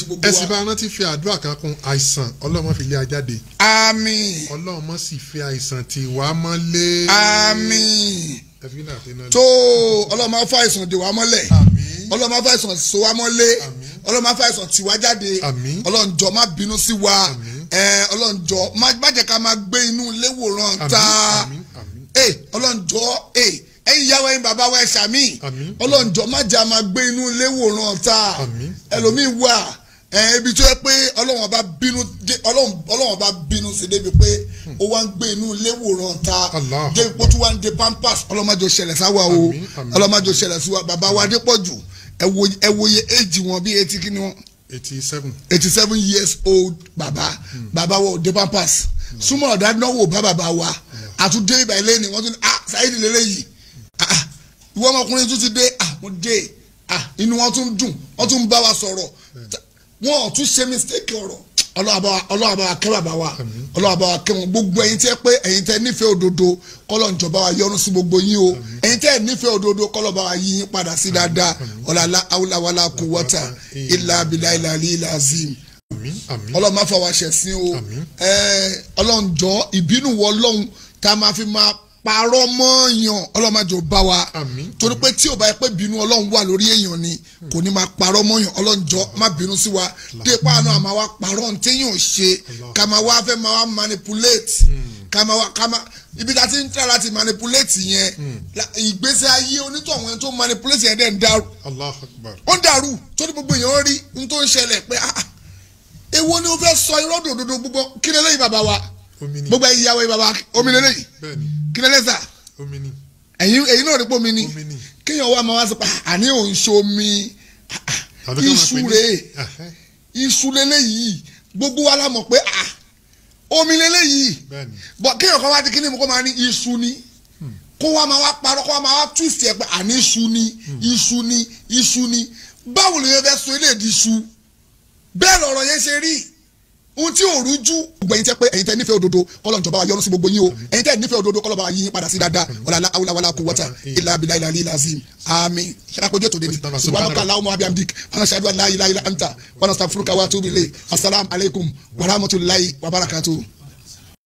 gbogbo ẹ sì wa. bá rántí fi àdúrà kan kún àìsàn ọlọ́mọ fi lé ajáde àmín ọlọ́mọ sì fi àìsàn tì wá mọ́lé. àmín ẹ fi náà fi náà. tó ọlọ́run máa fa àìsàn dè wá mọ́lẹ̀ àmín ọlọ́run máa fa àìsàn so wá mọ́lé Àmín. ọlọ́run máa fa àìsàn tì wá jáde Àmín. ọlọ́run jọ má bínú sí wa Àmín. ẹ ọlọ́run jọ má má jẹ́ ká máa gbé inú ilé wòran àmín ta àmín àmín ẹ ọlọ́run jọ ẹ ẹ̀yin ìyá wa ẹ̀yin bàbá wa ẹ ṣàmì Àmín. ọlọ́run jọ má jẹ́ a máa gbé inú ilé wòran ta Àmín. ẹlòmíín wà ẹ ibi tó yẹ pé ọlọ́run ọba bínú dé- ọlọ́run ọlọ́run ọba bínú sí débi pé ó wá ń gbé inú ilé wòran ta Allah. débi pé ó tún wá ń de pampers ọlọ́mọdé ó ṣẹlẹ̀ sáwà o Àmín, àmín. ọlọ́mọdé ó ṣẹlẹ̀ sí wa bàbá wa Adépọ̀jù ẹ wo ẹ wo iye éèjì wọn bí etí kí ni wọn eighty seven. eighty seven years old bàbá bàbá wa ò de pampers súnmọ́ ọ̀dà náwó bá bàbá wa àtúndé ibà ilé ni wọ́n tún ní ah sáyidì lélẹ́yìí ah ah, ìwọ ọmọkùnrin tún ti dé ah mo dé ah inú wọn tún dùn wọ́n tún bá wa sọ̀rọ̀ wọn ò tún ṣe mistake ọ̀rọ̀ ọlọ́wà bá wa kẹ́ bàbá wa ọlọ́wà bá wa kẹ́ wọn gbogbo ẹ̀yin tẹ́ pé ẹ̀yin tẹ́ nífẹ̀ẹ́ òdodo kọ́lọ̀ ìjọba wa yọ́nú sí gbogbo yín o ẹ̀yin tẹ́ nífẹ̀ẹ́ òdodo kọ́lọ̀ bá wa yí yín padà sí dáadáa ọ̀làlá awúláwàlá kò wọ́tà ilà abilà ilà alí ilà azim àmín àmín ọlọ́run máa fọwọ́ ṣẹ̀sìn o Àmín. Ẹ, ọlọ́run jọ ìbínú wọ ọlọ́run tá a máa fi máa parọ́ mọ́ èèyàn ọlọ́run máa jọ bá wa Àmín. torí pé tí ò bá yẹ pé bínú ọlọ́run wà lórí èèyàn ni kò ní máa parọ́ mọ́ èèyàn ọlọ́run jọ má bínú sí wa dépò àná àmà wa parọ́ ntẹ́yìn ò ṣe ká máa wá fẹ́ máa wá manipulate ká máa wá ká máa ibi tá a ti ń tẹ́ láti manipulate yẹn la- ìgbésí ayé onítọ̀hún ẹni tó manipulate yẹn dẹ̀ ń dàrú allah akbar ó ń dàrú torí gbogbo èèyàn rí n tó ń ṣẹlẹ̀ pé ah ah, èwo ni o fẹ́ sọ irọ́ dòdòdò gbogbo kí lélẹ́yìn bàbá wa omi ni gbogbo ẹ̀yin ìyàwó yìí bàbá omi lélẹ́yìn bẹ́ẹ̀ni kí lélẹ́yìn sà omi ni ẹ̀yin ẹ̀yin náà rí pé omi ni omi ni kéèyàn wá máa wá sí pa àní òun ṣe omi ah, ah, Àbí ká máa iṣu pè ní- rèé Ẹhẹ́, iṣu lélẹ́yìí gbogbo wa la mọ̀ pé ah omi lélẹ́yìí bẹ́ẹ̀ni bọ̀ kéèyàn kan wá di kíní mu kó máa ní iṣu ni kó wá máa wá parọ́ kó wá máa wá twist ẹ̀ pé àní iṣu ni iṣu ni iṣu ni báwo lè yẹn fẹ́ so ilé ìdí iṣu bẹ́ẹ̀ lọ̀rọ̀ yẹn ṣe rí ohun tí ò rújú. gbogbo ẹ̀yin tẹ́ pé ẹ̀yin tẹ́ nífẹ̀ẹ́ òdodo kọ́lọ̀ ìjọba wa yọ́nú sí gbogbo yín o ẹ̀yin tẹ́ nífẹ̀ẹ́ òdodo kọ́lọ̀ bá wa yí yín padà sí dáadáa wàlá awúláwàlá kú wọ́tà ilà abilà ilà ilà azim àmín ṣàkójú ètò débi subhanaka allahumma wa bihamdik wa nashhadu an la ilaha illa anta wa nastaghfiruka wa atubu ilayk assalamu alaikum wa rahmatullahi wa barakatuh.